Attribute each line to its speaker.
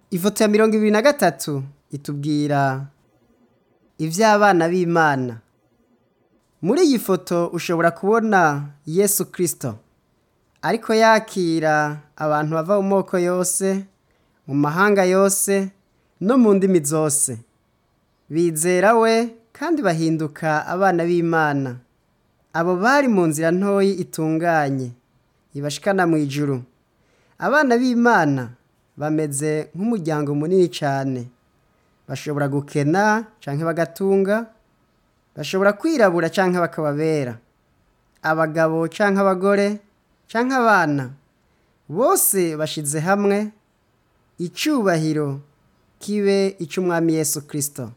Speaker 1: ifoto ya mirongo ibiri na gatatu itubwira iby'abana b'imana muri iyi foto ushobora kubona yesu kirisito ariko yakira abantu bava mu moko yose mu mahanga yose no mu ndimi zose bizera we kandi bahinduka abana b'imana abo bari mu nzira ntoyi itunganye ibashikana mu ijuru abana b'imana bameze nk'umuryango munini cyane bashobora gukena cyangwa bagatunga bashobora kwirabura cyangwa bakababera abagabo cyangwa abagore cyangwa abana bose bashyize hamwe icyubahiro kibe icy'umwami Yesu kirisito